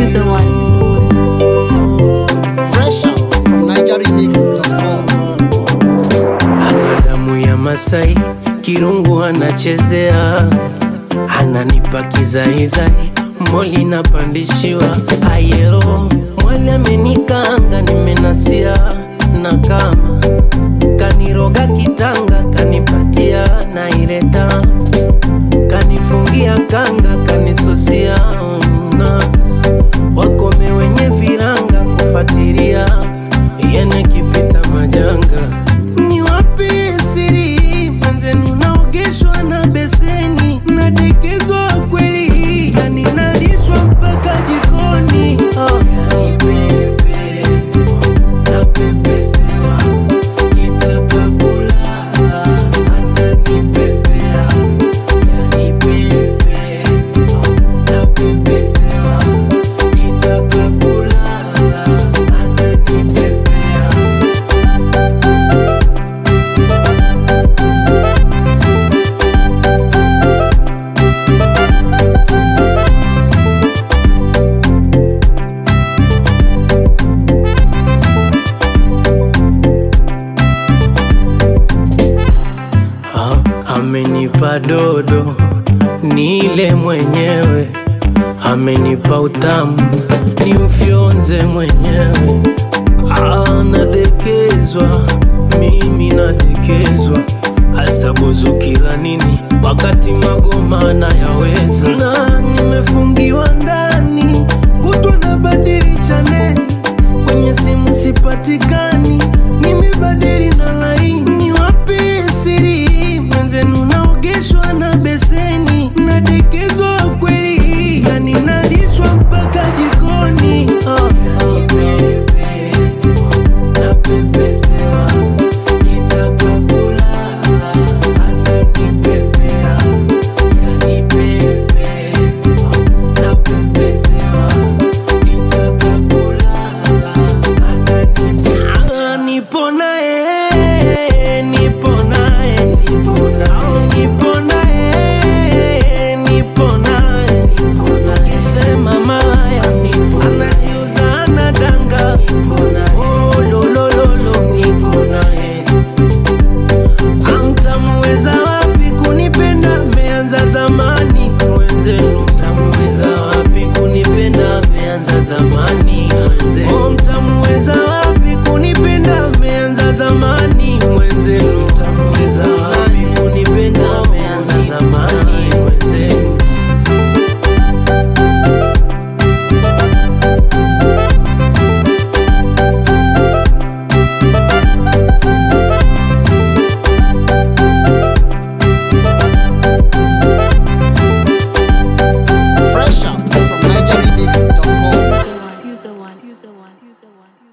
User One. Fresh out from NigerRemix.com. ana damu ya Masai, kirungu anachezea, ananipa kizaizai, moli napandishiwa ayero, mwali amenikanga, nimenasia na kama kaniroga kitanga, kanipatia naileta, kanifungia kanga, kanisusia na wakome wenye viranga kufuatilia yene kipita majanga ni wapi siri mwenzenu naogeshwa na beseni nadekezwa kweli yani nalishwa mpaka jikoni oh. Yani pepe, napepetewa, kitaka kulala, ananipepea. Yani pepe, napepetewa, kitaka kulala, ananipepea. Ah, amenipa dodo nile mwenyewe, amenipa utamu ni ufyonze mwenyewe. Ah, nadekezwa mimi nadekezwa, asabuzu kila nini wakati magoma nayaweza, na nimefungiwa ndani kutwa na badili chaneli kwenye simu sipatikani, nimebadili na laini. Wapi siri mwenzenu, naogeshwa na beseni, nadekezwa kweli, yani nalishwa mpaka jikoni. Oh, yani pepe, napepetewa, kitaka kulala, ananipepea. Yani pepe, napepetewa, kitaka kulala, ananipepea. Nipo naye, nipo naye, nipo naye, nipo naye, nipo naye, nipo naye. Sema malaya, nipo anajiuza anadanga, nipo naye. Oh, lo, lo, lo, lo, nipo naye. Amtamuweza wapi kunipenda? Meanza zamani mwenzenu, mtamuweza wapi kunipenda? Meanza zamani mwenzenu, oh, mtamuweza wapi kunipenda? Meanza zamani mwenzenu, mtamuweza wapi kunipenda? Meanza zamani mwenzenu. Fresh out from NigerRemix.com. User One. User One. User One. User One.